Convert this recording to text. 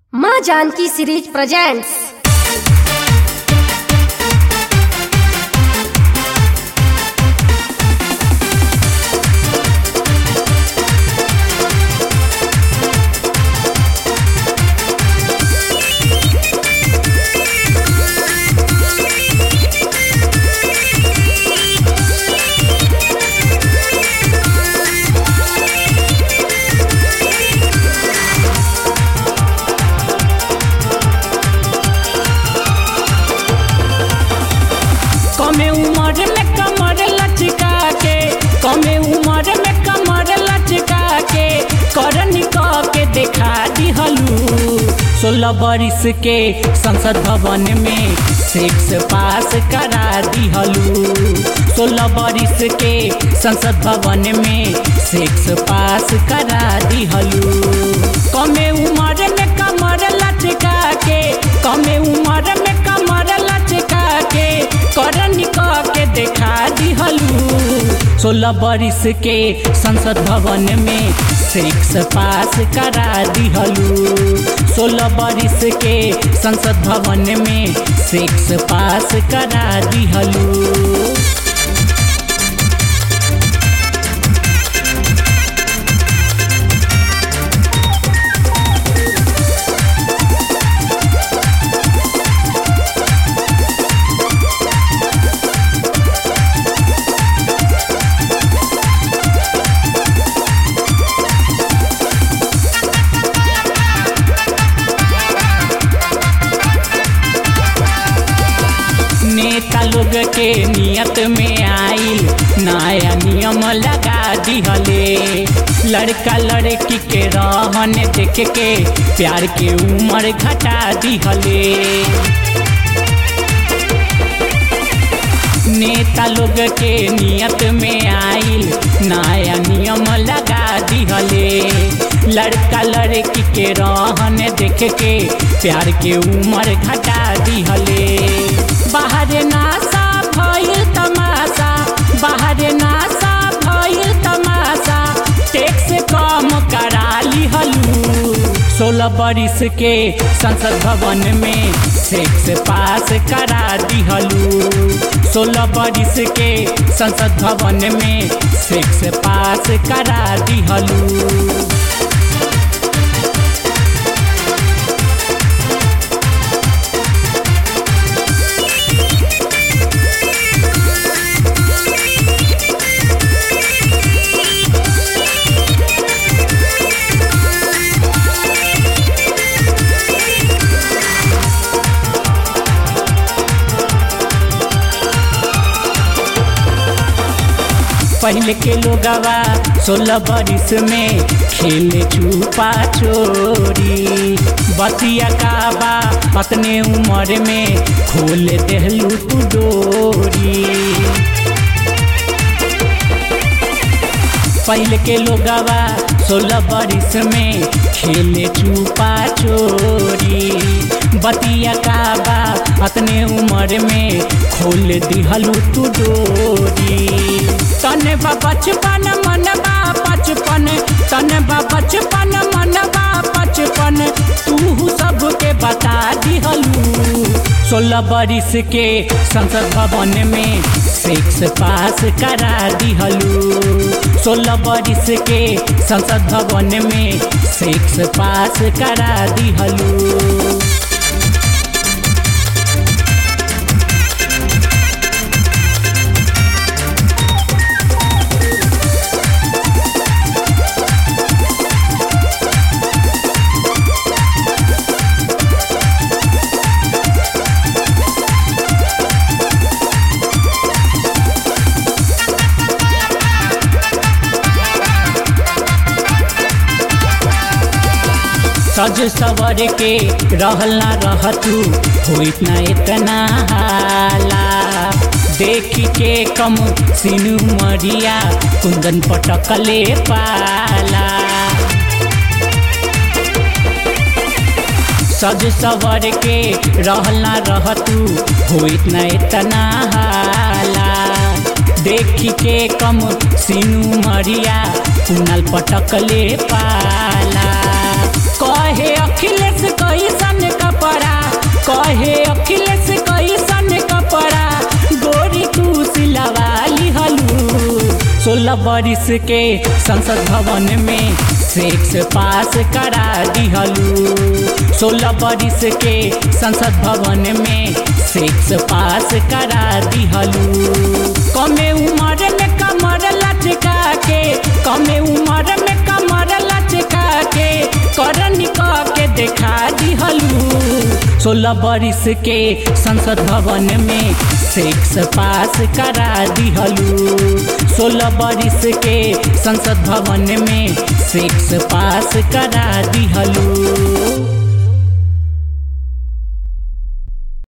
माँ Janaki series presents कमे उम्र में कमर लचका के कमे उम्र में कमर लचका के करनी कह के देखा दिहलू सोलह बरिस के संसद भवन में सेक्स पास करा दिहलू सोलह बरिस के संसद भवन में सेक्स पास करा दिहलू कमे उम्र में कमर लचका के कमे उम्र में कमर लचका के करनी कह के देखा दिहलू सोलह बरिस के संसद भवन में सेक्स पास करा दिहलू सोलह बरिस के संसद भवन में सेक्स पास करा दिहलू नेता लोग के नियत में आइल नया नियम लगा दिहले लड़का लड़की के रहन देख के प्यार के उम्र घटा दिहले नेता लोग के नियत में आइल नया नियम लगा दिहले लड़का लड़की के रहन देख के प्यार के उम्र घटा दिहले बाहर नासा भइल तमाशा बाहर नासा भइल तमाशा टैक्स कम करा लिहलू सोलह बरिस के संसद भवन में सेक्स पास करा दिहलू सोलह बरिस के संसद भवन में सेक्स पास करा दिहलू पहले के लोगवा सोलह बरिस में खेले छुपा चोरी बतिया का बा अपने उम्र में खोल देहलू तू डोरी पहले के लोगवा सोलह बरिस में खेले छुपा चोरी बतिया का बा अपने उम्र में खोल दिहलू तू डोरी तन बा बचपन मन बा बचपन तन बा बचपन मन बा बचपन तू सबके बता दिहलू सोलह बरिस के संसद भवन में सेक्स पास करा दिहलू सोलह बरिस के संसद भवन में सेक्स पास करा दिहलू सज सवर के रहल ना रहतू होइत ना इतना हाला देख के कम सिनु मरिया कुंदन पटकले पाला सज सवर के रहल ना रहतू होइत ना इतना हाला देख के कम सिनु मरिया कुनल पटकले पाला कहे अखिलेश कही सोलह बरिस के संसद भवन में सेक्स पास करा दिहलू सोलह बरिस के संसद भवन में सेक्स पास करा दिहलू कमे उम्र में कमर लचका के कमे उम्र में कमर लचका के करनी के देखा दिहलू सोलह बरिस के संसद भवन में सेक्स पास करा दिहलू सोलह बरिस के संसद भवन में सेक्स पास करा दिहलू